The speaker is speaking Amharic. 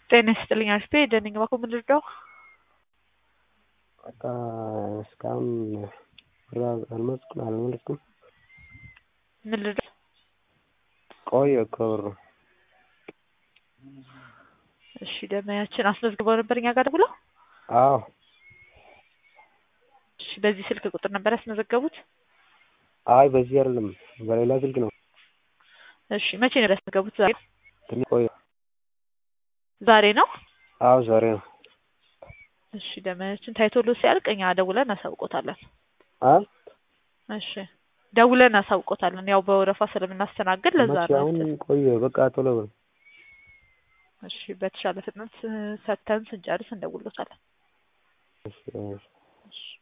ጤና ይስጥልኝ አሪፍ ደህና ነኝ እባክዎ ምን ልርዳዎ? በቃ እስካሁን ብር አልመለስኩም አልመለስኩም ምን ልርዳዎ? ቆየ እኮ ብሩ እሺ ደንበኛችን አስመዝግበው ነበር እኛ ጋር ደውለው? አዎ እሺ በዚህ ስልክ ቁጥር ነበር ያስመዘገቡት? አይ በዚህ አይደለም በሌላ ስልክ ነው እሺ መቼ ነበር ያስመዘገቡት ዛሬ? ትንሽ ቆየ ዛሬ ነው? አዎ ዛሬ ነው እሺ ደንበኛችን ታይቶልዎት ሲያልቅ እኛ ደውለን እናሳውቅዎታለን አ እሺ ደውለን እናሳውቅዎታለን ያው በወረፋ ስለምናስተናግድ ለዛ መቼ ነው አሁን ቆየ በቃ ቶሎ በል እሺ በተሻለ ፍጥነት ሰጥተን ስንጨርስ እንደውልዎታለን እሺ እሺ እሺ